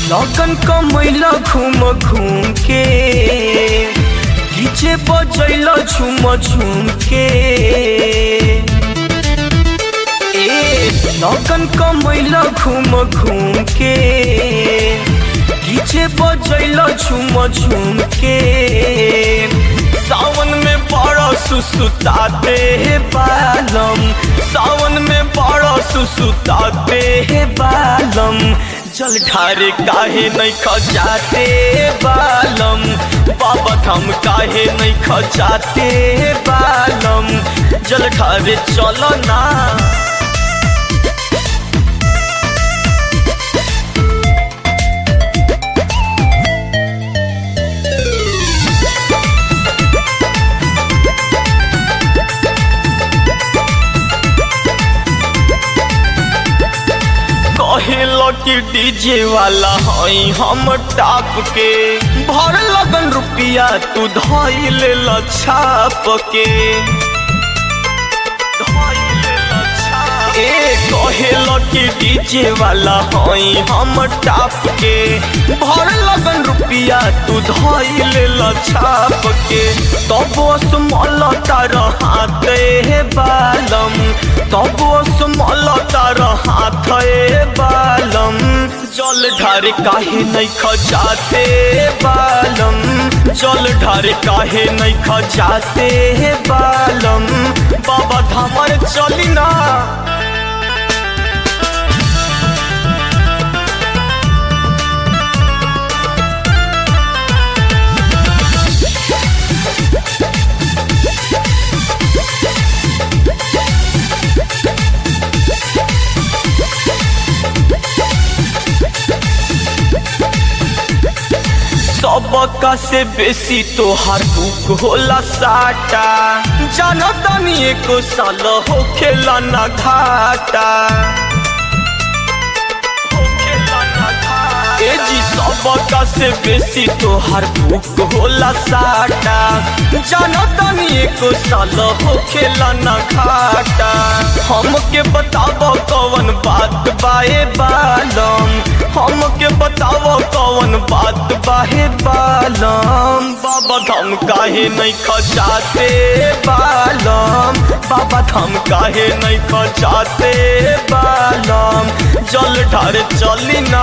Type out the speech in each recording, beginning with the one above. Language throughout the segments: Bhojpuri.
लगन कमैला घूम घूम के डीजे बजैला झूम झूम के ए लगन कमैला घूम घूम के डीजे बजैला झूम झूम के सावन में बड़ा सुसुताते है बालम सावन में बड़ा सुसुताते है बालम जल ढारे काहे नहीं खजाते बालम बाबा धाम काहे नहीं खजाते बालम जल ढारे चलो ना कहेल कि डीजे वाला हई हम टाप के भर लगन रुपिया तू धई ले छाप के ए कहेल कि डीजे वाला हई हम टाप के भर लगन रुपिया तू धई ले छाप के तब स्मल तार हाथ हे बालम तब स्मल तार हाथ हे बालम जल ढारे काहे नहीं खजाते बालम जल ढारे काहे नहीं खजाते बालम बाबा धामर चली ना सबका से बेसी तोहार बुक होला साटा जानो तनी एको साल हो खेला ना घाटा ए जी सबका से बेसी तोहार बुक होला साटा जानो तनी एको साल हो खेला ना घाटा हमके बताब कौन बात बाए बालम हमके बताव कौन बात बाहे बालम बाबा धाम काहे नहीं खजाते बालम बाबा धाम काहे नहीं खजाते बालम जल ढारे चली ना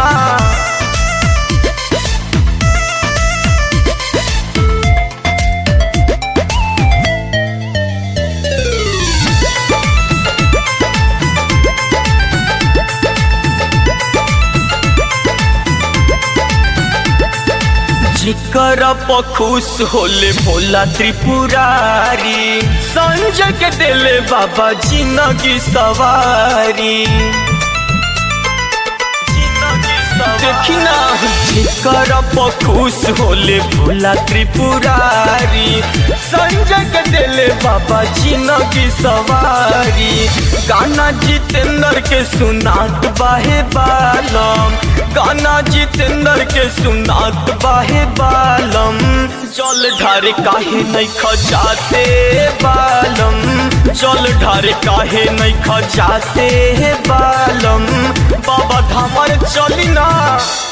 जिकर खुश होले भोला त्रिपुरारी संजय के दिले बाबा जिंदगी सवारी देखी ना जिकर खुश होले भोला त्रिपुरारी संजय के दिले बाबा जिंदगी सवारी गाना जितेंद्र के सुनात बाहे बालम गाना जितेंद्र के सुनात बाहे बालम जल ढारे काहे नहीं खजाते बालम जल ढारे काहे नहीं खजाते बालम बाबा धामर चली ना